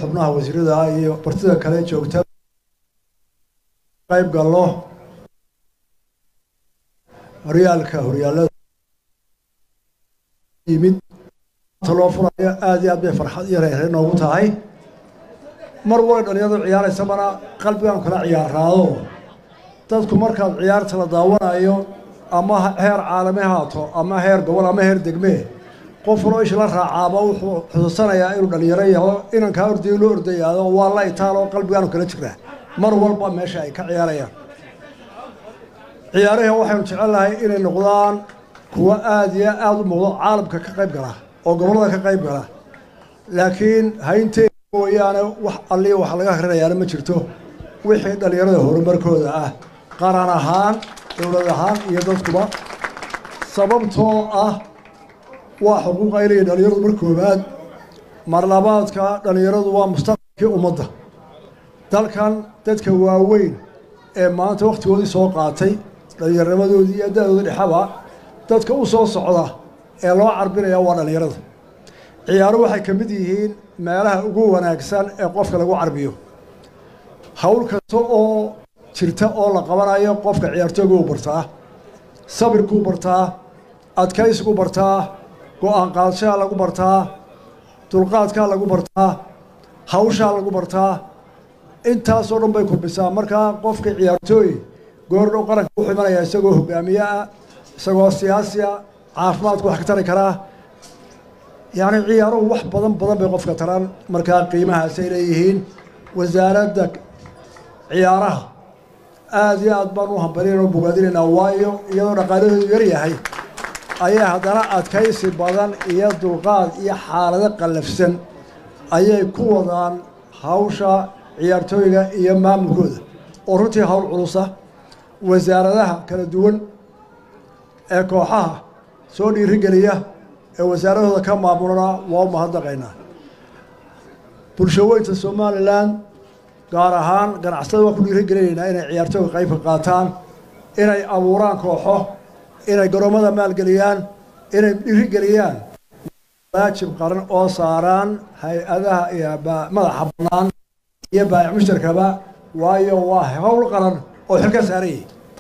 xubnaha wasiirada iyo bartida kale joogta qayb gallo horyaalka horyaalada yimid loo furayo aada iyo aad bay farxad iyo reere noogu tahay mar walay dhalinyaradu ciyaaraysabana qalbigaan kala ciyaaraado dadku markaad ciyaarta la daawanayo ama heer caalami haato ama heer gobol ama heer degmee qof waloo isha la raacaaba wuxuu xusuusanayaa inuu dhalinyaro yaho inankaa ordayo loo ordayaado waa la itaal oo qalbigaanu kala jiraa mar walba meesha ay ka ciyaarayaan ciyaaraha waxaynu jecelnahay inay noqdaan kuwo aada iyo aada u muuqdo caalamka ka qayb gala oo gobollada ka qayb gala laakiin haynteeda mooyaane wax allii wax laga akrinayaana ma jirto wixii dhallinyarada horumarkooda ah qaran ahaan dowlad ahaan iyo dadkuba sababtoo ah waa xuquuq ay leeyihin dhallinyaradu mar koobaad mar labaadka dhallinyaradu waa mustaqbalkii ummadda dalkan dadka waaweyn ee maanta wakhtigoodii soo qaatay dhallinyarnimadoodii iyo da-dooda dhexaba dadka u soo socda ee loo carbinaya waa dhallinyarada ciyaaru waxay ka mid yihiin meelaha ugu wanaagsan ee qofka lagu carbiyo hawl kasta oo jirta oo la qabanayo qofka ciyaartooyguu bartaa sabirkuu bartaa adkaysiguu bartaa go-aan qaadashaha lagu bartaa dulqaadkaa lagu bartaa hawshaa lagu bartaa intaasoo dhan bay kurbisaa markaa qofka ciyaartooy goordhow qaranka wuxuu imanayaa isagoo hogaamiye ah isagoo siyaasiya caafimaadku wax ka tari karaa yacni ciyaaruhu wax badan badan bay qofka taraan markaa qiimahaasay leeyihiin wasaaradda ciyaaraha aada iyo aad baan u hambalin oo bogaadinaynaa waayo iyadoo dhaqaaladeedu yar yahay ayaa haddana adkaysi badan iyo dulqaad iyo xaalado qallafsan ayay ku wadaan hawsha ciyaartooyga iyo maamulkooda oo runtii hawl culusa wasaaradaha kala duwan ee kooxaha soo dhiirigeliya ee wasaaradooda ka maamulana waa u mahadnaqaynaa bulshaweynta somalilan gaar ahaan ganacsatada waa ku dhiirigelinaynaa inay ciyaartooyga qaybka qaataan inay abuuraan kooxo inay garoomada maalgeliyaan inay dhiirigeliyaan waajib qaran oo saaraan hay-adaha iyo madaxa bannaan iyo baayic mushtarkaba waayo waa hawl qaran oo xilka saarayay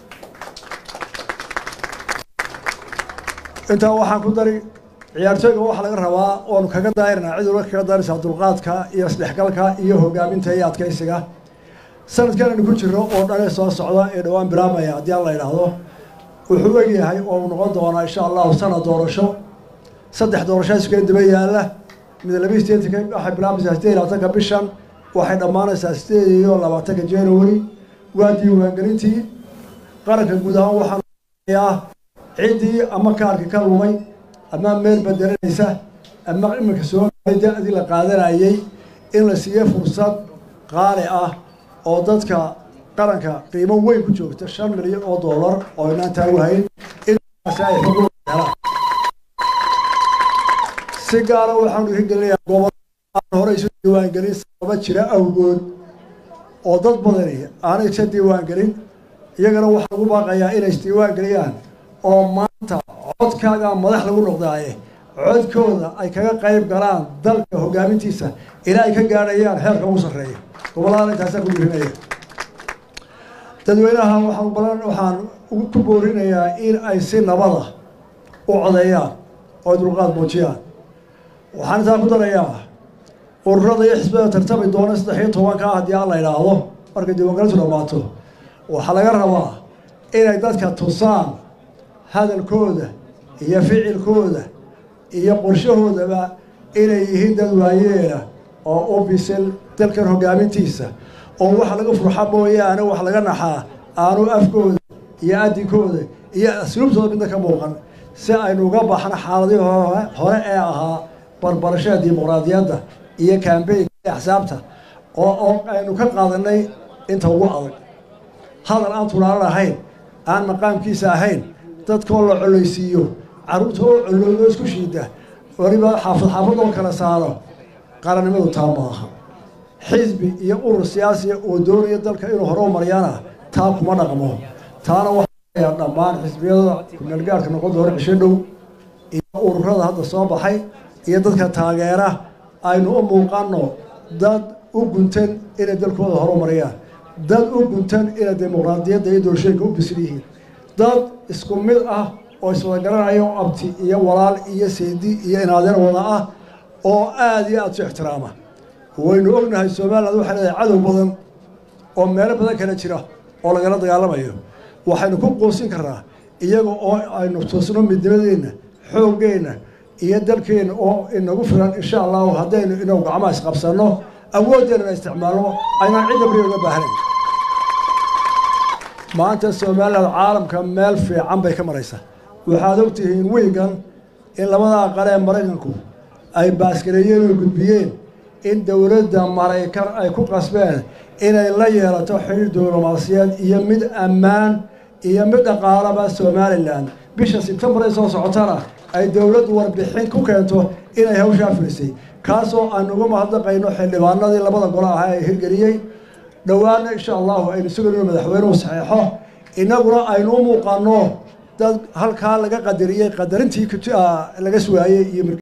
intaa waxaan ku dari ciyaartooyga waxaa laga rabaa oonu kaga daayirnaa cid walba kaga daaraysaa dulqaadka iyo isdhexgalka iyo hogaaminta iyo adkaysiga sanadkan aynu ku jirno oo dhane soo socda ee dhowaan bilaabmaya haddii aan la idhaahdo wuxuu egyahay oo uu noqon doonaa insha allahu sanad doorasho saddex doorashaa iskala daba yaalla mid labiyi sideetanka waxay bilaabaysaa sideed iyo labaatanka bishan waxay dhammaanaysaa sideed iyo labaatanka january waa diiwaangelintii qaranka guud ahaan waxaa ciddii ama kaarkii ka lumay ama meel bedelanaysa ama iminka soo maray da-dii la qaadanayay in la siiyo fursad qaali ah oo dadka qaranka qiimo weyn ku joogta shan milyan oo dollar oo inaan taagu hayn intaasi ay xuquuq helaan si gaara waxaan dhiirigelinayaa gobol aan hore isu diiwaangelin sababa jira awgood oo dad badani aanay isa diiwaangelin iyagana waxaa lagu baaqayaa inay isdiiwaangeliyaan oo maanta codkaaga madax lagu noqdaaye codkooda ay kaga qayb galaan dalka hogaamintiisa ilaa ay ka gaadhayaan heerka ugu sarreeya gobollada intaasaa ku dhiirinaya dadweynaha waxaan balan waxaan ku boorinayaa in ay si nabada u codeeyaan oo ay dulqaad muujiyaan waxaan intaa ku darayaa ururada iyo xisbada tartami doona saddex iyo tobanka haddii aan la idhaahdo markay diiwaangelintu dhammaato waxaa laga rabaa inay dadka tusaan hadalkooda iyo ficilkooda iyo qorshahoodaba inay yihiin dad waayeela oo u bisil dalkan hogaamintiisa oo waxa laga furxa mooyaane wax laga naxaa aanu afkooda iyo adinkooda iyo asluubtooda midna ka muuqan si aynu uga baxno xaaladii hore ee ahaa barbarashada dimuqraadiyadda iyo kambeynka iyo axsaabta oo aynu ka qaadanay inta ugu adag hadal aan tulaalan ahayn aan maqaamkiisa ahayn dadkoo la collaysiiyo carruurta oo colloodo isku shiida waliba xaafad xaafad oo kala saaro qarannimadu taa maaha xisbi iyo urur siyaasiya oo doonaya dalka inuu hore u maryaana taa kuma dhaqmo taana waxaa dhammaan xisbiyada kumeelgaarhka noqon doona cisho dhow iyo ururada hadda soo baxay iyo dadka taageera aynu u muuqanno dad u guntan inay dalkooda horumariyaan dad u guntan inay dimuqraadiyadda iyo doorashooyinka u bisil yihiin dad isku mid ah oo iswada garanaya oo abti iyo walaal iyo saydi iyo inaadeer wada ah oo aada iyo aada su ixtiraama waynu ognahay somaliland waxay leedahay cadow badan oo meelo badan kala jira oo lagala dagaalamayo waxaynu ku quusin karnaa iyaga oo aynu tusno midnimadeenna xooggeenna iyo dalkeenna oo inagu filan insha allahu haddaynu inagu gacmaha isqabsanno awooddeennana isticmaalno aynaan cidda bari uga baahnayn maanta somaliland caalamka meel fiican bay ka maraysaa waxaad ogtihiin wiigan in labada aqal ee maraykanku ay baaskareeyeen oo gudbiyeen in dowladda maraykan ay ku qasbeen inay la yeelato xiriir diblomaasiyeed iyo mid ammaan iyo mid dhaqaalaba somalilan bisha sebtembar ee soo socotana ay dowladdu warbixin ku keento inay hawshaa filisay kaasoo aan uga mahadnaqayno xildhibaanadii labada golo ahaa ee hirgeliyey dhowaana insha allahu aynu sugayno madaxweynuhu saxeexo innaguna aynu u muuqanno dad halkaa laga qadariyey qadarintii laga sugaayey iyo